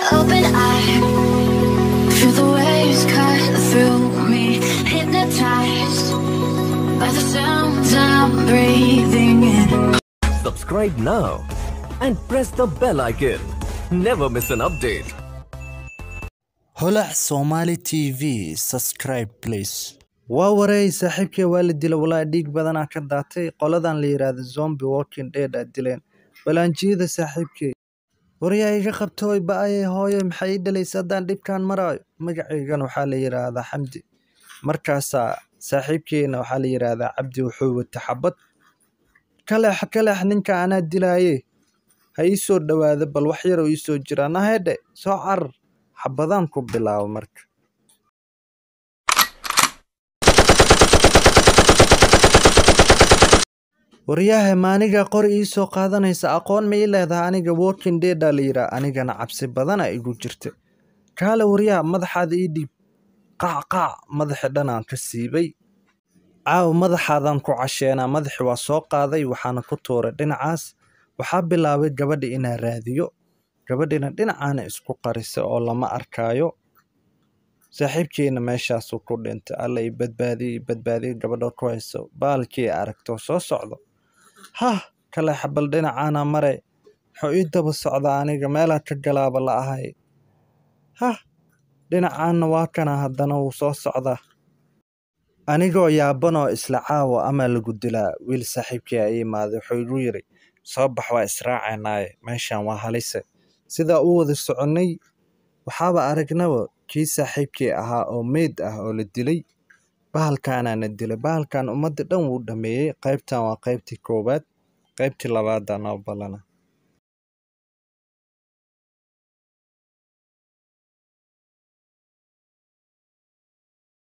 open eye. Feel the waves cut through me, hypnotized by the sounds I'm breathing in. Subscribe now and press the bell icon. Never miss an update. holac somali tv subscribe please waa wareey saaxiibkay waa la dila walaa dhiig badanaa ka daatay qoladan la yidhaahdo zombi walking dead aa dileen balaanjiyada saaxiibkay waryaa iga qabtooy ba-aye hooye maxay ii dhalaysa haddaan dhibkaan maraayo magacaygana waxaa la yidhaahdaa xamdi markaasaa saaxiibkeyna waxaa la yidhaahdaa cabdi wuxuu wata xabad kaleex kaleex ninka anaa dilaaye ha ii soo dhowaado bal wax yaroo ii soo jiraa nahedhe soo carar xabadaan ku bilaabo marka waryahe maaniga qori ii soo qaadanaysa aqoon ma ii leedaha aniga walking deada la yidhaah anigana cabsi badana igu jirta kaale waryaha madaxaada ii dhiib qaac qaac madaxi dhanaan ka siibay caaw madaxaadaan ku casheenaa madaxi waa soo qaaday waxaana ku tuuray dhinacaas waxaa bilaabay gabadhi inaa raadiyo gabadhina dhinacaana isku qarisa oo lama arkaayo saaxiibkeena meeshaasuu ku dhintay alla i badbaadiye i badbaadiye gabadha ku hayso baalkii aragto soo socdo hah kale xabal dhinacaana mare muxuu ii daba socdaa aniga meelaa ka galaaba la ahay hah dhinacaana waa kana haddana wuu soo socdaa anigoo yaabanoo isla caawa amaa lagu dilaa wiil saaxiibkii a ii imaaday wuxuu igu yidhi soo bax waa israacaynaaye meeshan waa halise sidaa u wada soconnay waxaaba aragnaba kii saaxiibkii ahaa oo meyd ah oo la dilay bahalkaanaana dilay bahalkan ummadda dhan wuu dhameeyey qaybtan waa qaybtii koowaad qaybtii labaadaa noo ballana